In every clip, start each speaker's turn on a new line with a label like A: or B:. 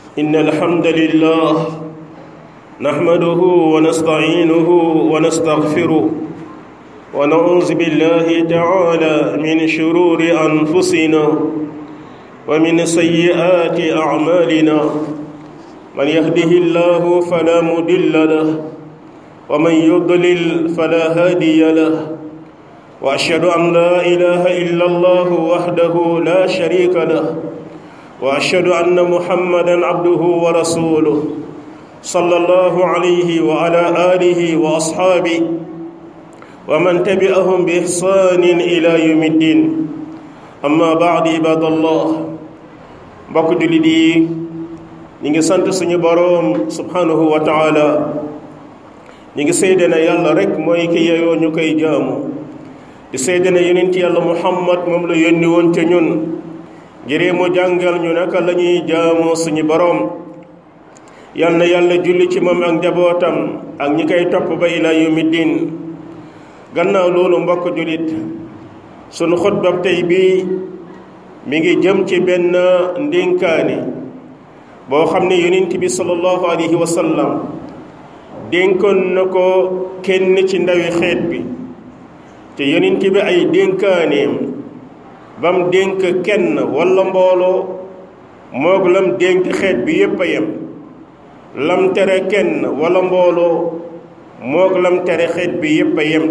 A: إن الحمد لله نحمده ونستعينه ونستغفره ونعوذ بالله تعالى من شرور أنفسنا ومن سيئات أعمالنا من يهده الله فلا مضل له ومن يضلل فلا هادي له واشهد ان لا اله الا الله وحده لا شريك له واشهد ان محمدا عبده ورسوله صلى الله عليه وعلى اله واصحابه ومن تبعهم باحسان الى يوم الدين اما بعد عباد الله mbokk jullit yi ñi ngi sant suñu boroom subhanahu wa taala ñi ngi seede na yàlla rek mooy ki yeyoo ñu koy jaamu di seede na yonent yàlla muhammad moom la yónni woon ca ñun ngir mu jàngal ñu naka la ñuy jaamu suñu boroom yal na yàlla julli ci moom ak njabootam ak ñi koy topp ba ila yawmi diin gannaaw loolu mbokk jullit sunu xutbab tey bii mi ngi jëm ci benn ndénkaani boo xam ne yonent bi sallallahu alayhi wa sallam dénkoon na ko kenn ci ndawi xeet bi te yonent bi ay dénkaaneem bam dénk kenn walla mbooloo moog lam dénk xeet bi yépp a yem lam tere kenn walla mbooloo moog lam tere xeet bi yépp a yem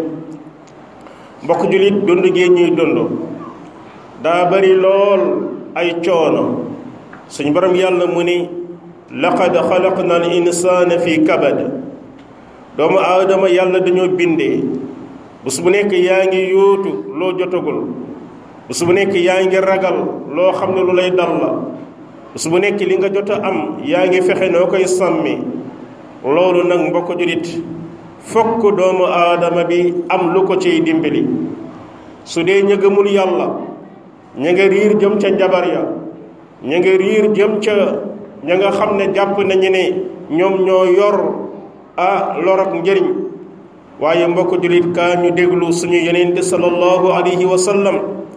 A: mbokk jullit dund gee ñuy dund daa bari lool ay coono suñu borom yàlla mu ni laqad xalaqna al insaana fi kabad doomu aadama yàlla dañoo bindee bés bu nekk yaa ngi yóotu loo jotagul bés bu nekk yaa ngi ragal loo xam ne lu lay dal la bés bu nekk li nga jot a am yaa ngi fexe noo koy sàmmi loolu nag mbokk julit fokk doomu aadama bi am lu ko ciy dimbali su dee ña gëmul yàlla ña nga riir jëm ca njabar ya ña nga riir jëm ca ña nga xam ne jàpp nañu ne ñoom ñoo yor a lor ak njëriñ waaye mbokk jullit kaa ñu déglu suñu yonent sallallahu alayhi wa sallam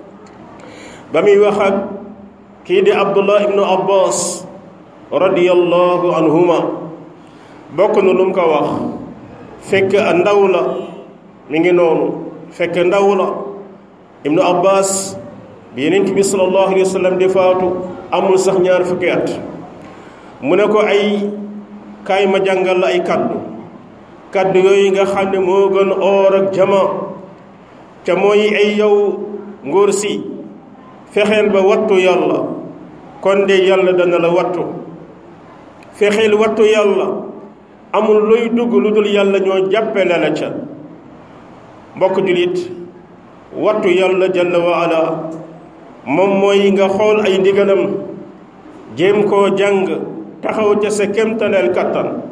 A: ba muy wax ak kii di abdullah ibnu abbas radiyallahu anhuma bokk na lu mu ko wax fekk ndaw la mi ngi noonu fekk ndaw la ibnu abbas bi yonent bi sallallahu alayhi wa sallam di faatu amul sax ñaar fukki at mu ne ko ay kaay ma jàngal la ay kaddu kaddu yooyu nga xam ne moo gën oor ak jama ca mooy ay yow ngóor si fexeel ba wattu yàlla kon de yàlla dana la wattu fexeel wattu yàlla amul luy dugg lu dul yàlla ñoo jàppale la ca mbokk julit wattu yàlla jalla wa ala moom mooy nga xool ay ndigalam jéem koo jàng taxaw ca sa kemtaleel kattan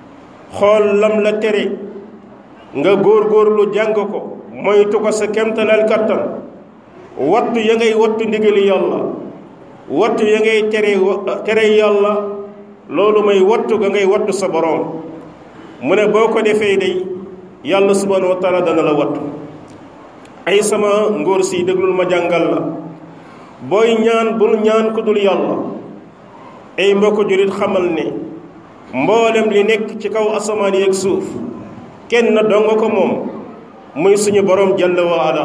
A: xool lam la tere nga góor-góorlu jàng ko moytu ko sa kemtaleel kattan wattu ya ngay wattu ndigali yàlla wattu ya ngay tere tere yàlla loolu may wattu ga ngay wattu sa boroom mu ne boo ko defee day yàlla subhanahu wa taala dana la wattu ay sama ngóor si déglul ma jàngal la booy ñaan bul ñaan ku dul yàlla ay mbokk jurit xamal ne mboolem li nekk ci kaw asamaan yeeg suuf kenn donga ko moom muy suñu borom jalla wa ala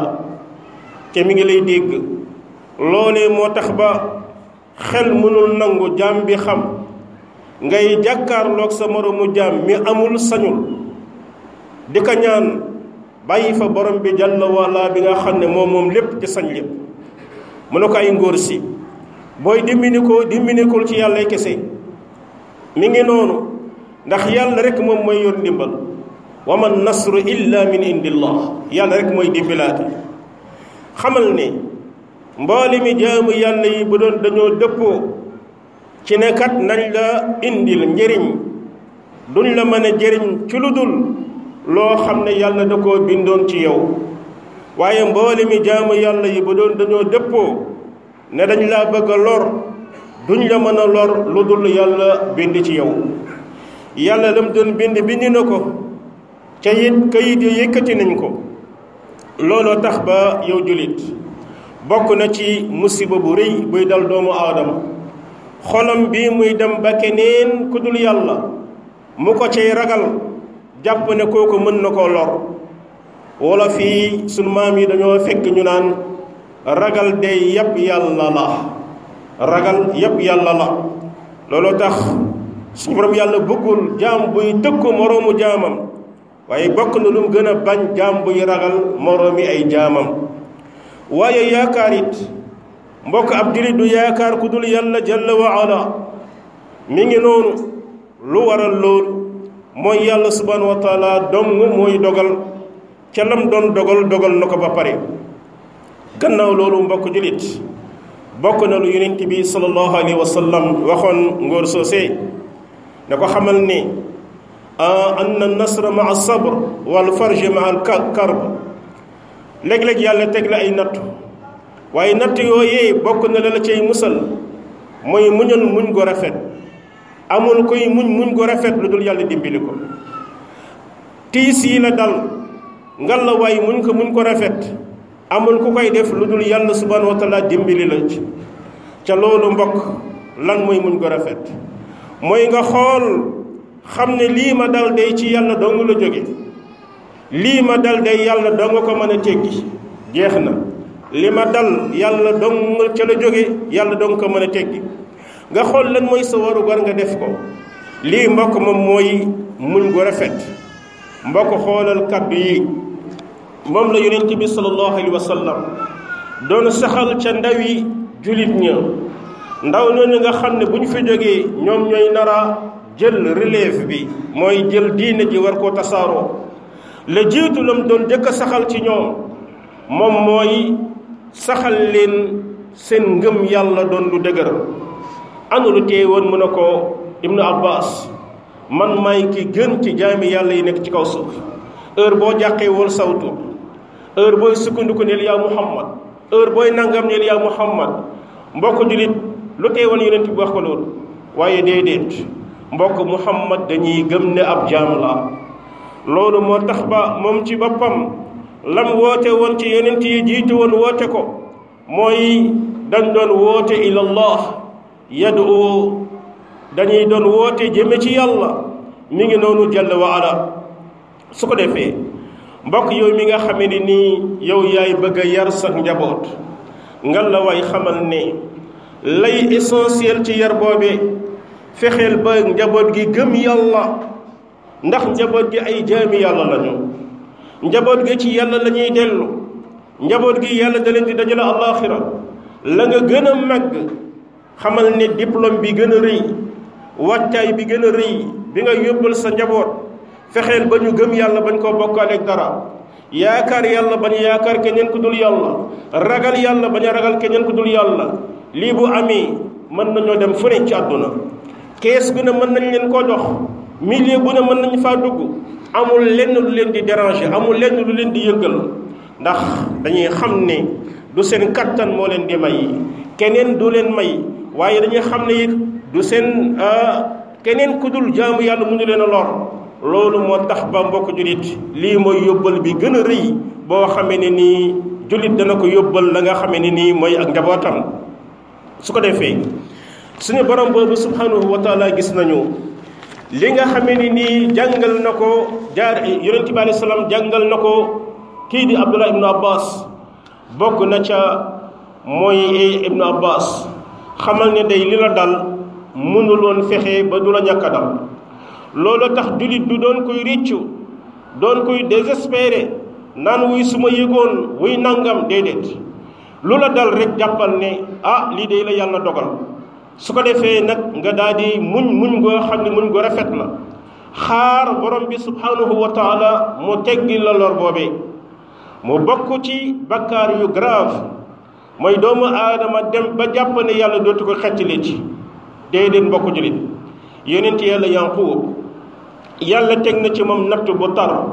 A: te mi ngi lay dégg loolee moo tax ba xel mënul nangu jaam bi xam ngay jàkkaarloog sa moromu jaam mi amul sañul di ko ñaan bàyyi fa borom bi jalla wa ala bi nga xam ne moom moom lépp ci sañ lépp mu ne ko ay ngóor si booy dimbini ko dimbinikul ci yàlla kese mi ngi noonu ndax yàlla rek moom mooy yor ndimbal wa man nasru illa min indillah yàlla rek mooy dimbilaate xamal ne mboole mi jaamu yàlla yi bu doon dañoo dëppoo ci ne kat nañ la indil njëriñ duñ la mën a jëriñ ci lu dul loo xam ne yàlla da koo bindoon ci yow waaye mboole mi jaamu yàlla yi bu doon dañoo dëppoo ne dañ laa bëgg a lor duñ la mën a lor lu dul yàlla bind ci yow yàlla lam doon bind bind na ko ca it kayit yi yëkkati nañ ko looloo tax ba yow julit bokk na ci musiba bu rëy buy dal doomu aadama xolam bii muy dem ba keneen ku dul yàlla mu ko cay ragal jàpp ne kooku mën na koo lor wala fii sunu maam yi dañoo fekk ñu naan ragal de yàpp yàlla la ragal yàpp yàlla la looloo tax suñu borom yàlla bëggul jaam buy tëkku moroomu jaamam waaye bokk na lu mu gën a bañ jaam buy ragal moroomi ay jaamam waaye yaakaar it mbokk ab jullit du yaakaar ku dul yàlla jalla wa ala mi ngi noonu lu waral loolu mooy yàlla subhanahu wa taala dong mooy dogal ca lam doon dogal dogal na ko ba pare gannaaw loolu mbokk jullit bokk na lu yonent bi sallallahu alayhi wa sallam waxoon ngóor soosee ne ko xamal ni anna nasra ma al sabr wal farj ma al karb léeg-léeg yàlla teg la ay natt waaye natt yooyee bokk na la la cay musal mooy muñal muñ go rafet amul koy muñ muñ go rafet lu dul yàlla dimbali ko tiis yi la dal ngal la waaye muñ ko muñ ko rafet amul ku koy def lu dul yàlla subhanahu wa taala dimbali la ci ca loolu mbokk lan mooy muñ ko rafet mooy nga xool xam ne lii ma dal day ci yàlla dong la jóge lii ma dal day yàlla dong ko mën a teggi jeex na li ma dal yàlla dong ca la jóge yàlla dong ko mën a teggi nga xool lan mooy sa waru gar nga def ko lii mbokk moom mooy muñ gu rafet mbokk xoolal kàddu yi moom la yonent bi sallallahu alayhi wa sallam doon saxal ca ndawi julit ña ndaw ñooñu nga xam ne bu ñu fi jógee ñoom ñooy nara jël relève bi mooy jël diine ji war koo tasaaroo la jiitu lam doon jëkk a saxal ci ñoom moom mooy saxal leen seen ngëm yàlla doon lu dëgër anu lu tee woon mu ne ko ibnu abbas man maay ki gën ci jaami yàlla yi nekk ci kaw suuf heure boo jàqee wol sawtu heure booy sukkandiku neel yaa muhammad heure booy nangam neel yaa muhammad mbokk julit lu tee woon yonent bi wax ko loolu waaye déedéet mbokk muhammad dañuy gëm ne ab jaam la loolu moo tax ba moom ci boppam lam woote woon ci yonent yi jiitu woon woote ko mooy dañ doon woote ilallah yadu dañuy doon woote jëme ci yàlla mi ngi noonu jalla wa ala su ko defee mbokk yow mi nga xamee ni nii yow yaay bëgg a yar sa njaboot ngal la waay xamal ne lay essentiel ci yar boobe fexeel ba njaboot gi gëm yàlla ndax njaboot gi ay jaami yàlla lañu njaboot gi ci yàlla la ñuy dellu njaboot gi yàlla da leen di dajale àllaaxira la nga gën a màgg xamal ne diplôme bi gën a rëy wàccaay bi gën a rëy bi nga yóbbal sa njaboot fexeel ba ñu gëm yàlla bañ koo bokkaaleeg dara yaakaar yàlla bañ yaakaar keneen ku dul yàlla ragal yàlla bañ a ragal keneen ku dul yàlla lii bu amee mën nañoo dem fu ne ci àdduna kees gu ne mën nañ leen koo jox milieu bu ne mën nañ faa dugg amul lenn lu leen di déranger amul lenn lu leen di yëngal ndax dañuy xam ne du seen kattan moo leen di may keneen du leen may waaye dañuy xam ne it du seen keneen ku dul jaamu yàlla mu ñu leen a lor loolu moo tax ba mbokk jullit lii mooy yóbbal bi gën a rëy boo xamee ne nii jullit dana ko yóbbal la nga xamee ne nii mooy ak njabootam su ko defee suñu borom boobu subhanahu wa taala gis nañu li nga xamee ni nii jàngal na ko jaar yonent bi alayhi salaam jàngal na ko kii di abdullah ibnu abbas bokk na ca mooy ibnu abbas xamal ne day li la dal mënuloon fexe ba du la ñàkk a dal loolu tax jullit du doon koy riccu doon koy désespéré naan wuy su ma yëgoon wuy nangam déedéet lu la dal rek jàppal ne ah lii de la yàlla dogal su ko defee nag nga daal di muñ muñ goo xam ne muñ gu rafet la xaar borom bi subhanahu wa taala mu teggi la lor boobee mu bokk ci bakkaar yu grave mooy doomu aadama dem ba jàpp ne yàlla dootu ko xettali ci déedéet mbokk julit yonent yàlla yanquub yàlla teg na ci moom natt bu tar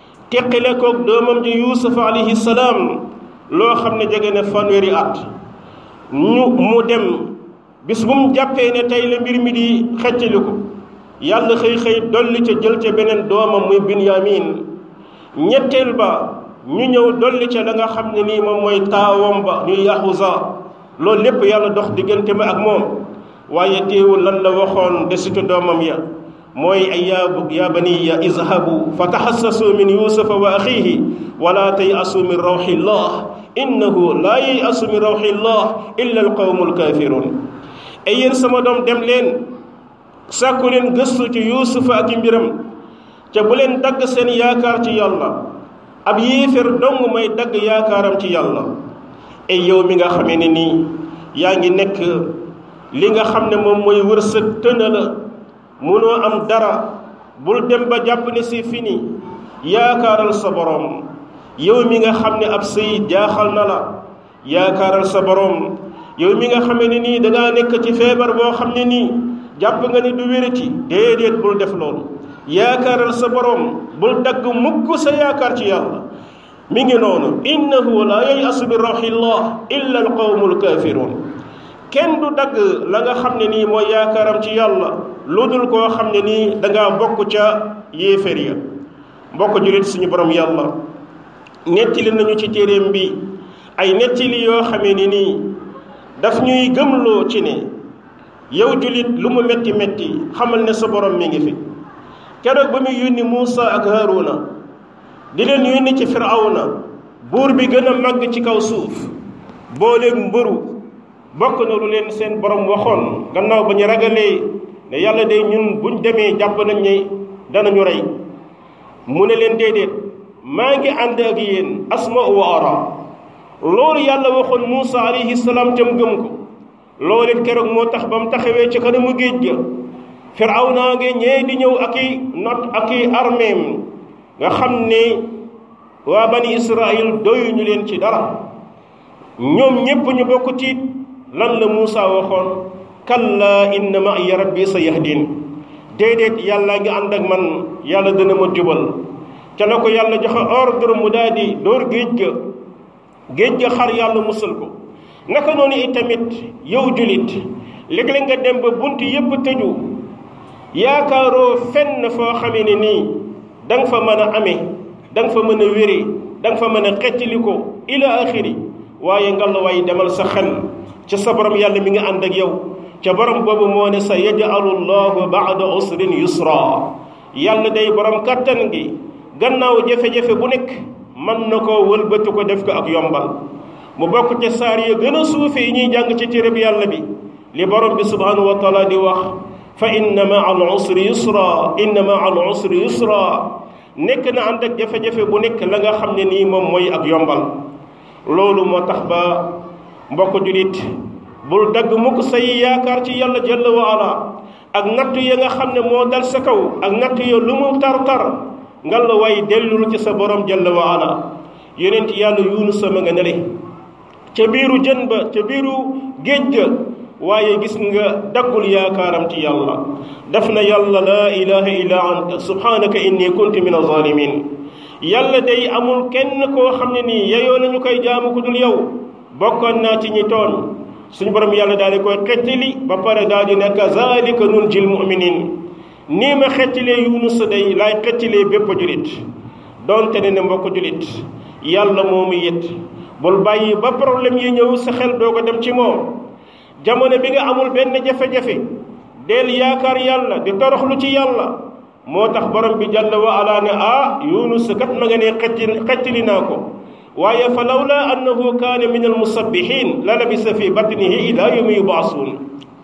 A: teqale koog doomam ji yuusuf alayhi salaam loo xam ne jege na fanweeri at ñu mu dem bis bu mu jàppee ne tey la mbir mi di xeccali ko yàlla xëy xëy dolli ca jël ca beneen doomam muy binyamin ñetteel ba ñu ñëw dolli ca la nga xam ne nii moom mooy taawam ba ñuy yaxusa loolu lépp yàlla dox diggante ma ak moom waaye teewul lan la waxoon desitu doomam ya mooy ay yaa yaa baniya izhabu fa taxassasu min yusufa wa axihi wala tayasu min rawxillah innahu laa yayasu min rawxillah illa alqawmu alkafirun ay yéen sama doom dem leen sàkku leen gëstu ci yuusufa ak i mbiram ca bu leen dagg seen yaakaar ci yàlla ab yéefér dong may dagg yaakaaram ci yàlla ay yow mi nga xamee ne nii yaa ngi nekk li nga xam ne moom mooy wërsëg tëna la munoo am dara bul dem ba jàpp ne c'est fini yaakaaral sa borom yow mi nga xam ne ab sëy jaaxal na la yaakaaral sa borom yow mi nga xamee ne nii dangaa nekk ci feebar boo xam ne nii jàpp nga ni du wérati déedéet bul def loolu yaakaaral sa borom bul dagg mukk sa yaakaar ci yàlla mi ngi noonu innahu la yayasu bi rawxillah illa alqawmu alkafirun kenn du dagg la nga xam ne nii mooy yaakaaram ci yàlla lu dul koo xam ne nii dangaa bokk ca yéefér ya mbokk julit suñu borom yàlla nettali nañu ci téeréem bi ay nettali yoo xamee ni nii daf ñuy gëmloo ci ne yow julit lu mu metti metti xamal ne sa borom mi ngi fi keroog ba muy yónni Muusa ak Haaruna di leen yónni ci Firawna buur bi gën a màgg ci kaw suuf booleeg mbëru bokk na lu leen seen borom waxoon gannaaw ba ñu ragalee ne yàlla de ñun buñ demee jàpp nañ ne danañu rey mu ne leen déedéet maa ngi ànd ak yéen asma wa ara loolu yàlla waxoon Muusa alayhi salaam te mu gëm ko loolu it keroog moo tax ba mu taxawee ci kanamu géej ga Firawna ngi ñee di ñëw ak i not ak i armeem nga xam ne waa bani Israël doyuñu leen ci dara ñoom ñépp ñu bokk tiit lan la Muusa waxoon kalla inna ma'iya rabbi sa yahdin déedéet yàlla ngi ànd ak man yàlla dana ma jubal ca la ko yàlla joxe ordre mu daal di dóor géej ga géej ga xar yàlla musal ko naka noonu itamit yow julit léeg-léeg nga dem ba bunt yépp tëju yaakaaroo fenn foo xamee ne nii da nga fa mën a amee da nga fa mën a wéree da nga fa mën a xettali ko ila axiri waaye ngalawaay demal sa xel ca sa borom yàlla mi nga ànd ak yow ca borom boobu moo ne sa yajalu llahu baada usrin yusra yàlla day borom kattan gi gannaaw jafe-jafe bu nekk mën na koo wëlbati ko def ko ak yombal mu bokk ca saar ya gën a suufe yi ñuy jàng ci téereb yàlla bi li borom bi subhanahu wa taala di wax fa inna maa al usri yusra inna maa al usri yusra nekk na ànd ak jafe-jafe bu nekk la nga xam ne nii moom mooy ak yombal loolu moo tax ba mbokk julit bul dagg mukk say yaakaar ci yàlla jalla wa ala ak natt ya nga xam ne moo dal sa kaw ak natt ya lu mu tar-tar nga la way dellul ci sa borom jalla wa ala yonent yàlla yunus sama nga nele ca biiru jën ba ca biiru géej ga waaye gis nga daggul yaakaaram ci yàlla daf na yàlla laa ilaha illa anta subhanaka inni kuntu min azalimin yàlla day amul kenn koo xam ne nii yeyoo nañu koy jaamu ku dul yow bokkoon naa ci ñi tooñ suñu borom yàlla daal di koy xettali ba pare daal di ne kazalika nunjil muminin nii ma xettalee yunus day laay xettalee bépp julit donte ne ne mbokk julit yàlla moomu yit bul bàyyi ba problème yi ñëw sa xel doo ko dem ci moom jamono bi nga amul benn jafe-jafe del yaakaar yàlla di toroxlu ci yàlla moo tax borom bi jàlla wa ala ne ah yunus kat ma nga ne xetti xettali naa ko waaye fa lawla annahu kaana min almusabbihin la labisa fi batnihi ila yawmi yubaasuun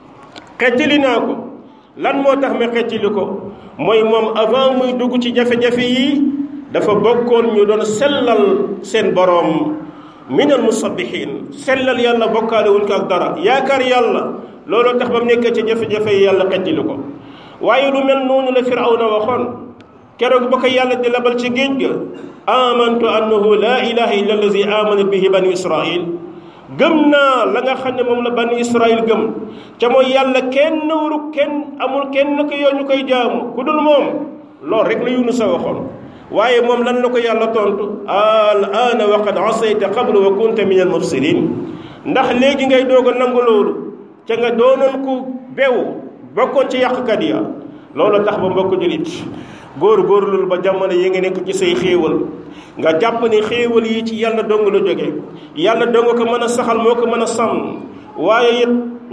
A: xettali naa ko lan moo tax ma xettali ko mooy moom avant muy dugg ci jafe-jafe yi dafa bokkoon ñu doon sellal seen boroom min almusabbihin sellal yàlla bokkaale wuñ ko ak dara yaakaar yàlla looloo tax ba mu nekkee ci jafe-jafe yi yàlla xettali ko waaye lu mel noonu la firawna waxoon keroog ba ko yàlla di labal ci géej ga amantu annahu laa ilaha illa allazi amana bihi banu israil gëm naa la nga xam ne moom la banu israil gëm ca mooy yàlla kenn waru kenn amul kenn ko yoo ñu koy jaamu ku dul moom loolu rek la Yunus a waxoon waaye moom lan la ko yàlla tontu al aana wa qad asayta qablu wa kunta min al mufsidin ndax léegi ngay doog a nangu loolu ca nga doonoon ku bew bokkoon ci yàqkat ya loolu tax ba mbokk julit góor góorlul ba jamono yi nga nekk ci say xéewal nga jàpp ne xéewal yi ci yàlla dong la jóge yàlla dong ko mën a saxal moo ko mën a sàmm waaye it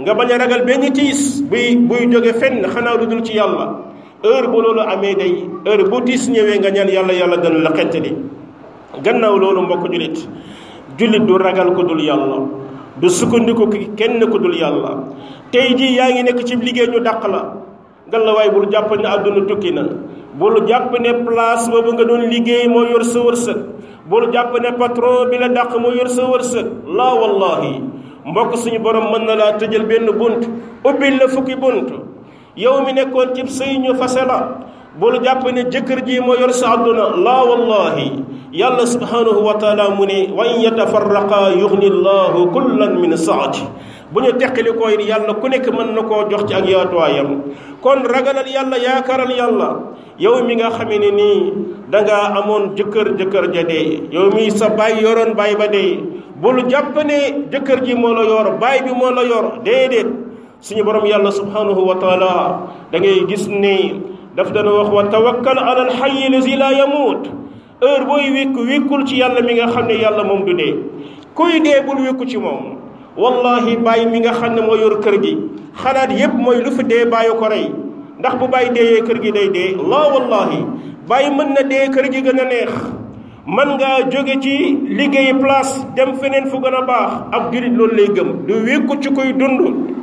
A: nga bañ a ragal benn tiis buy buy jóge fenn xanaa lu dul ci yàlla heure bu loolu amee day heure bu tiis ñëwee nga ñaan yàlla yàlla dana la xettali gannaaw loolu mbokk jullit jullit du ragal ko dul yàlla du sukkandiku ki kenn ku dul yàlla tey jii yaa ngi nekk ci liggéey ñu dàq la ngallaawaay bul jàpp ne àdduna tukki na bul jàpp ne place boobu nga doon liggéey moo yor sa wërsëg bul jàpp ne patron bi la dàq moo yor sa wërsëg laa wallahi mbokk suñu borom mën na laa tëjal benn bunt ubbil la fukki bunt yow mi nekkoon cib sëy ñu fase la bul jàpp ne jëkkër ji moo yor sa àdduna laa wallahi yàlla subhanahu wa taala mu ne wa in yatafarraqa yuxni llahu kullan min saati bu ñu teqali ko yàlla ku nekk mën na koo jox ci ak yaatuwaayam kon ragalal yàlla yaakaaral yàlla yow mi nga xamee ne nii dangaa amoon jëkkër jëkkër ja dee yow mi sa baay yoroon baay ba dee bul jàpp ne jëkkër ji moo la yor baay bi moo la yor déedéet suñu borom yàlla subhanahu wa taala da ngay gis ne daf dana wax wa tawakkal ala alxayi lazi la yamuut heure booy wékku wékkul ci yàlla mi nga xam ne yàlla moom du dee kuy dee bul wékku ci moom wallahi bàyyi mi nga xam ne moo yor kër gi xalaat yépp mooy lu fi dee bàyyi ko rey ndax bu bàyyi deeyee kër gi day dee laa wallahi bàyyi mën na dee kër gi gën a neex man ngaa jóge ci liggéey place dem feneen fu gën a baax ab jurit loolu lay gëm du wékku ci kuy dund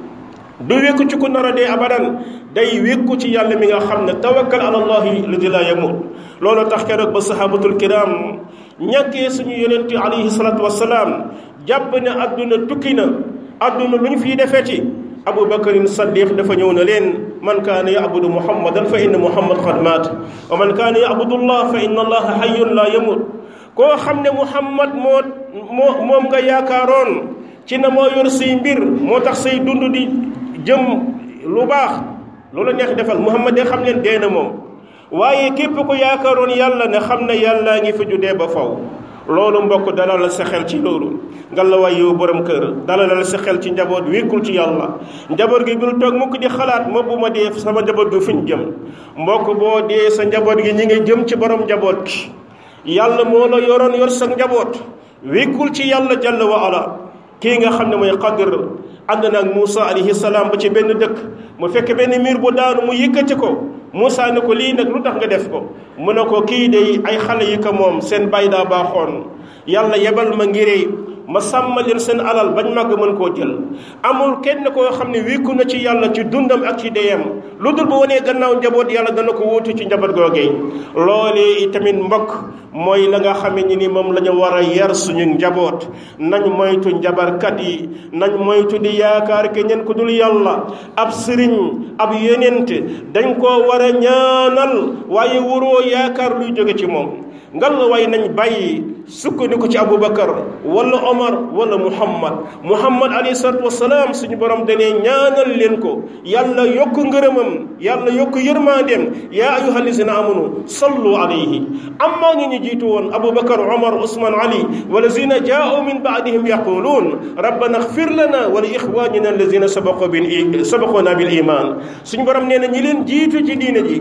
A: du wékku ci ku nar a dee abadan day wékku ci yàlla mi nga xam ne tawakkal ala allahi ladi la yamut loolu tax keroog ba sahabatul kiram ñàkkee suñu yonente alayhi salatu wasalaam jàpp ne adduna tukki na adduna lu ñu fiy defeti abu bakarin saddiq dafa ñëw na leen man kaana yabudu muhammadan fa inna muhammad qad maat wa man kaana yabudu allah fa inna allaha hayyun la yamut koo xam ne muhammad moo moo moom nga yaakaaroon ci na moo yor say mbir moo tax say dund di jëm lu baax loolu neex defal muhammad de xam leen dee na moom waaye képp ko yaakaaroon yàlla ne xam ne yàllaa ngi fi ju dee ba faw loolu mbokk dalal sa xel ci loolu ngallaawaay yow borom kër dalal sa xel ci njaboot wékkul ci yàlla njaboot gi bul toog mukk di xalaat moo bu ma dee sama njaboot gi fuñ jëm mbokk boo dee sa njaboot gi ñi ngi jëm ci borom njaboot gi yàlla moo la yoroon yor sa njaboot wékkul ci yàlla jalla wa ala kii nga xam ne mooy Xadir ànd na ak Moussa alayhi salaam ba ci benn dëkk mu fekk benn miir bu daanu mu yëkkati ko Moussa ne ko lii nag lu tax nga def ko mu ne ko kii de ay xale yi ko moom seen bay daa baaxoon yàlla yebal ma ngiree ma sàmmal leen seen alal bañ màgg mën koo jël amul kenn koo xam ne wékku na ci yàlla ci dundam ak ci deyam lu dul bu wanee gannaaw njaboot yàlla dana ko wuutu ci njaboot googee loolee itamit mbokk mooy la nga xamee ni ni moom la ñu war a yar suñu njaboot nañ moytu njabarkat yi nañ moytu di yaakaar ke ñen ko dul yàlla ab sëriñ ab yonent dañ koo war a ñaanal waaye waroo yaakaar luy jóge ci moom ngal la waaye nañ bàyyi sukkandiku ci aboubacar wala omar wala muhammad muhammad alayhi salatu wasalaam suñu borom danee ñaanal leen ko yàlla yokk ngërëmam yàlla yokk yërmandeem yaa ayuha alladina amanu sallu alayhi amma ñi ñu jiitu woon aboubacar omar usman ali walazina jaau min baadihim yaquluun rabbana xfir lana wa li ixwanina alladina sabaqu bil sabaquna bil iman suñu borom nee na ñi leen jiitu ci diine ji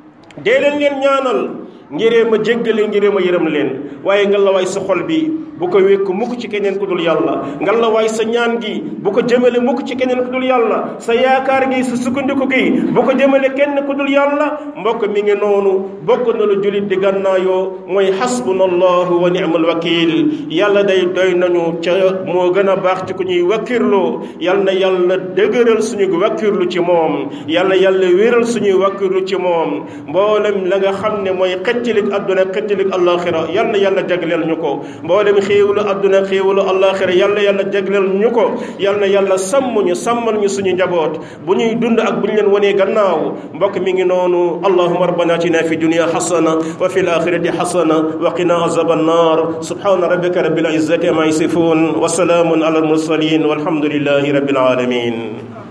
A: dee leen leen ñaanal ngiree ma jéggale ngiree ma yërëm leen waaye nga la waay sa xol bi bu ko wékk mukk ci keneen ku dul yàlla nga la waay sa ñaan gi bu ko jëmale mukk ci keneen ku dul yàlla sa yaakaar gi sa sukkandiku gi bu ko jëmale kenn ku dul yàlla mbokk mi ngi noonu bokk na lu julit di gànnaayoo mooy xasbuna allahu wa ni'mal wakil yàlla day doy nañu ca moo gën a baax ci ku ñuy wakkirloo yal na yàlla dëgëral suñu wakkirlu ci moom yal na yàlla wéral suñuy wakkirlu ci moom mboolem la nga xam ne mooy xëccilik adduna xëccilik allaxira yal na yàlla jagleel ñu ko mboolem xéewalu adduna xéewalu allaxira yal na yàlla jagleel ñu ko yal na yàlla sàmm ñu sàmmal ñu suñu njaboot bu ñuy dund ak bu ñu leen wanee gannaaw mbokk mi ngi noonu allahuma rabbana atina fi dunia xasana wa fi alaxirati xasana wa qina azab annar subhana rabbika rabbil izzati ma yasifun wa salaamun ala almursalin walhamdulillahi rabbil alamin